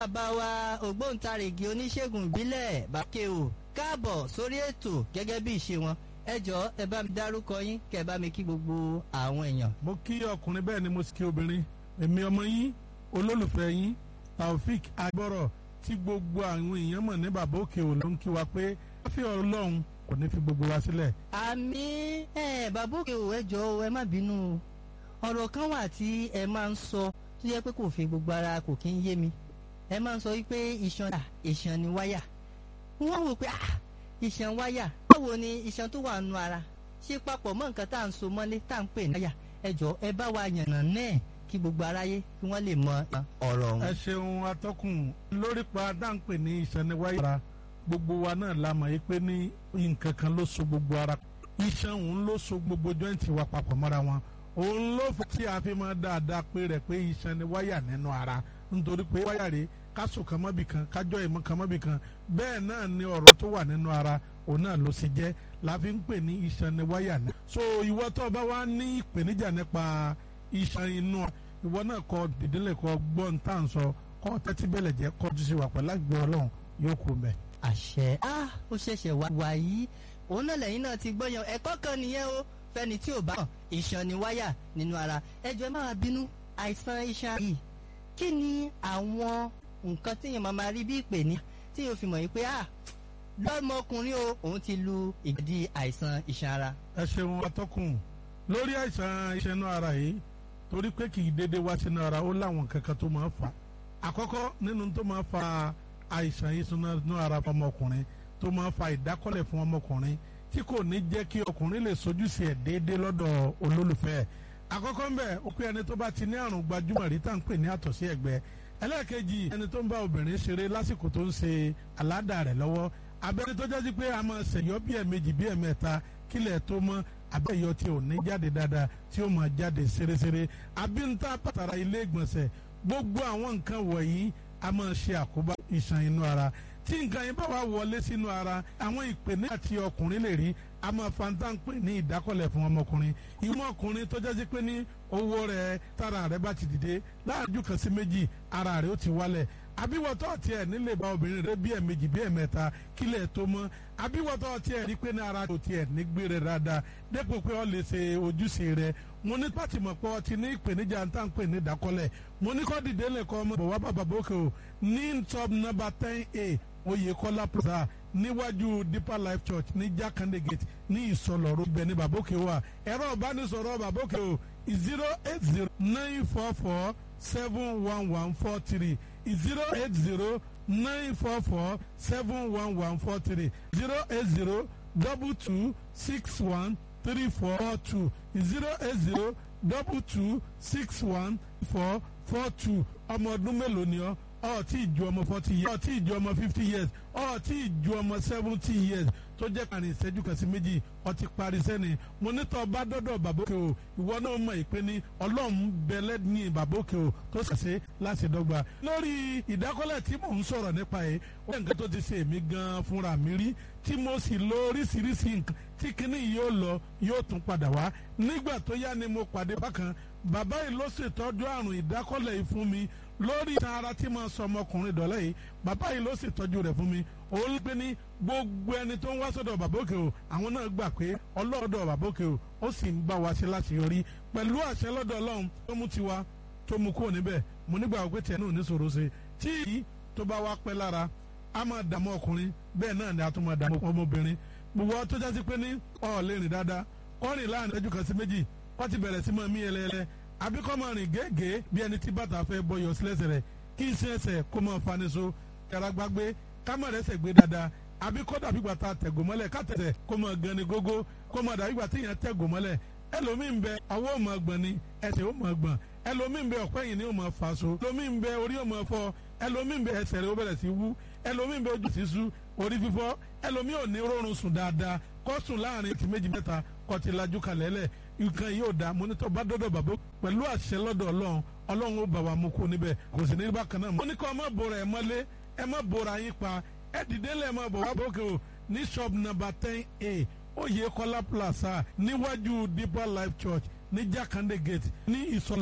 bàbá wa ògbóǹtarìgì oníṣègùn ìbílẹ̀ bàkẹ́wò káàbọ̀ sórí ètò gẹ́gẹ́ bí ìṣe wọn ẹ jọ̀ọ́ ẹ bá mi dárúkọ yín kẹ́ ẹ bá mi kí gbogbo àwọn èèyàn. mo kí ọkùnrin bẹ́ẹ̀ ni mo sì kí obìnrin èmi ọmọ yín olólùfẹ́ yín taofik agbọ́rọ̀ tí gbogbo àwọn èèyàn mọ̀ ní bàbá òkè ò ló ń kí wa pé láfíà ọlọ́run kò ní fi gbogbo wa sílẹ̀. àmì ẹ bàbá òkè ò ẹ jọ̀ọ́ ẹ má bínú ọ̀rọ̀ kan wà tí ẹ máa ń sọ tó yẹ pé kò fi gbogbo ara kò kí ń yé mi ẹ máa ń sọ wípé iṣan iṣan ni wáyà wọ́n wò pé ah iṣan wáyà báwo ni iṣan tó wà nù ara ṣe papọ̀ mọ́ nǹkan tá à ń so mọ́lé tá à ń pè ní wáyà ẹ jọ̀ọ́ ẹ bá wa yànnà náà kí gbogbo aráyé kí wọ́n lè mọ ọ̀rọ̀ ọ̀hún. ẹ ṣeun atọ́kùn lórí pa dáńpẹ̀ ní iṣan ni wáyà gbogbo wa náà la mọ̀ pé ní nǹkan kan ló so gbogbo ara iṣan òun ló so gbogbo jọ́ǹtì wa papọ̀ mọ́ra wọn òun ló fà tí a fi máa dáadáa pé rẹ̀ pé iṣan ni wáyà nínú ara nítorí pé wáyà rèé kásò kan mọ́bì kan kájọ́ ìmọ̀ kan mọ́bì kan bẹ́ẹ̀ náà ni ọ̀rọ̀ tó wà nínú ara òun náà ló ṣe jẹ́ la fi ń pè ní iṣan ni wáyà náà. so ìwọ tó bá wá ní ìpèníjà nípa iṣan inú ìwọ náà kọ dìdílé kọ gbọ́n tá à ń sọ kọ́ tẹ́tí bẹ́lẹ̀ jẹ́ kọjú sí wa pẹ̀lú àgbẹ̀ ọlọ́run yóò kú mẹ́. àṣẹ á ó ṣẹ̀ṣẹ̀ wá wá yìí òun náà lẹ́yìn náà ti gbọ́yàn ẹ̀kọ́ kan nìyẹn o fẹ́ni tí ò bá hàn iṣan ni wáyà nínú ara ẹjọ́ ẹ má wá bínú àìsàn iṣan yìí kí ni àwọn nǹkan tí yẹn máa ma rí bí ìpè ní tí yóò fi mọ̀ yìí pé ah lọ́mọkùnrin o òun ti lu ìgbàdí àìsàn iṣan ara. ẹ ṣeun atọ́kùn lórí àìsàn iṣan inú ara yìí torí pé kì í dédé wá sínú ara ó láwọn kankan tó máa fà á àkọ́kọ́ nínú tó máa fa àìsàn iṣan inú ara fọmọkùnrin tó máa fa ìdákọ́lẹ̀ fún ọmọkùnrin tí kò ní jẹ́ kí ọkùnrin lè sojúṣe ẹ̀ déédéé lọ́dọ̀ olólùfẹ́ ẹ̀ àkọ́kọ́ ń bẹ̀ ó pé ẹni tó bá ti ní àrùn gbajúmọ̀ rí tá à ń pè ní àtọ̀sí ẹ̀gbẹ́ ẹlẹ́ẹ̀kejì ẹni tó ń bá obìnrin ṣeré lásìkò tó ń ṣe àládà rẹ̀ lọ́wọ́ abẹ́ni tó jásí pé a máa ṣèyọ́ bí ẹ̀mejì bí ẹ̀mẹ́ta kílẹ̀ tó mọ́ abẹ́yọ tí ò ní jáde dáadáa tí ó máa jáde ṣeréṣeré abínta pàtàrà ilé ìgbọ̀nsẹ̀ gbogbo àwọn nǹkan wọ̀nyí a máa ṣe àkóbá iṣan inú ara tí nǹkan yẹn bá wà wọlé sínú ara àwọn ìpèníjà tí ọkùnrin lè rí a máa fanta ń pè ní ìdákọ̀lẹ̀ fún ọmọkùnrin ìwọ ọkùnrin tó jẹ́ sí pé ní owó rẹ̀ tára rẹ̀ bá ti dìde láàájú kan sí méjì ara rẹ̀ ó ti wálẹ̀ àbíwọ̀tọ́ tiẹ̀ nílé bá obìnrin rẹ̀ bí ẹ̀mejì bí ẹ̀mẹ́ta kílẹ̀ tó mọ́ àbíwọ̀tọ́ tiẹ̀ rí pé ní ara tó tiẹ̀ ní gbére dáadáa dépò pé ọ lè ṣe ojúṣe rẹ̀ mo ní pàtì mọ̀ pé ọ ti ní ìpèníjà ń tà ń pè ní ìdákọ́lẹ̀ mo ní kọ́ dìde lẹ́kọ́ ọmọ bọ̀wá bàbá bókè o ní top number ten a Oyèkọ́lá plaza níwájú Deeper Life Church ní Jakande Gate ní Ìsọlọ̀rọ̀ ibẹ̀ ní Bàbókè wà ẹ̀rọ ìbánisọ̀rọ̀ Bàbókè o zero eight zero nine four four seven one one four three zero eight zero nine four four seven one one four three zero eight zero double two six one three four two zero eight zero double two six one four four two ọmọ ọdún mélòó ni ọ́ ọ tí ì ju ọmọ forty years ọ tí ì ju ọmọ fifty years ọ tí ì ju ọmọ seventy years tó jẹ́ kàrin ìṣẹ́jú kan sí méjì ọ ti parí sẹ́ni mo ní tọ́ bá dọ́dọ̀ bàbókè o ìwọ náà mọ̀ ìpè ní ọlọ́run bẹ̀lẹ́ ní bàbókè o tó ṣàṣe láti dọ́gba. lórí ìdákọ́lẹ̀ tí mò ń sọ̀rọ̀ nípa ẹ̀ ó nǹkan tó ti ṣe èmi gan-an fúnra mi rí tí mo sì lo oríṣiríṣi nǹkan tí kinní yóò lọ yóò tún padà wá nígbà tó yá ni mo pàdé bákan bàbá yìí ló ṣètọ́jú àrùn ìdákọ́lẹ̀ yìí fún mi lórí ìtàn ara tí mo sọ ọmọkùnrin dọ̀lẹ́ yìí bàbá yìí ló ṣètọ́jú rẹ̀ fún mi òun pé ní gbogbo ẹni tó ń wá sọ́dọ̀ bàbókè o àwọn náà gbà pé ọlọ́ọ̀dọ̀ bàbókè o ó sì ń bá wa ṣe láṣeyọrí pẹ̀lú àṣẹ lọ́dọ̀ ọlọ́run tó mú tiwa tó mú kúrò níbẹ̀ mo nígbà wípé tiẹ̀ náà ní sòro ṣe tí èyí tó bá wá pẹ́ lára a máa dààmú ọkùnrin bẹ́ẹ̀ náà ni a tún máa dààmú ọmọbìnrin gbogbo tó jásí pé ní ọ̀ lè rìn dáadáa kọ́rin láàrin ẹjú kan sí méjì kọ́ ti bẹ̀rẹ̀ sí máa mí ẹlẹ́ẹlẹ́ àbí kọ́ máa rìn gẹ́gẹ́ bí ẹni tí bàtà fẹ́ bọ́ yọ sílẹ̀sẹ̀ rẹ̀ kí iṣẹ́ ẹsẹ̀ kó máa fani so yàrá gbàgbé kámọ̀ rẹ̀ sẹ̀ gbé dáadáa àbí kọ́ dàbí gbàtà tẹ̀gò mọ́lẹ̀ kátẹ̀tẹ̀ kó máa gan ni gógó kó máa dàbí gbàtà yẹn tẹ̀gò mọ́lẹ̀ ẹlòmíín bẹ ọwọ́ ò máa gbọ̀n ni ẹsẹ̀ ò máa gbọ̀n ẹlòmíín bẹ ọ̀pẹ́ yìí ni ò máa fà so ẹlòmíín bẹ orí ò máa fọ́ ẹlòmíín bẹ ẹsẹ̀ rẹ̀ ó bẹ̀rẹ̀ sí wú ẹlòmíín bẹ ojú sí sú orí fífọ́ ẹlòmíín ò ní rọrùn sùn dáadáa kó sùn láàrin ti méjì mẹ́ta kó ti lajú kalẹ̀ lẹ̀ nǹkan yóò da mọ́nítọ́ bá dọ́dọ̀ bàbá pẹ̀lú àṣẹ lọ́dọ̀ ọlọ́run ọlọ́run ó bà wá mú kó níbẹ̀ kò sì ní bákan náà. mo ní kọ́ ọ má bora ẹ̀ mọ́lé ẹ má bora yín pa ẹ dìde lẹ́ẹ̀ má bọ̀ wá bókè o ní shop number ten a Oyèkọ́lá plaza níwájú Deeper Life Church ní Jakande Gate ní ìsọ̀lá.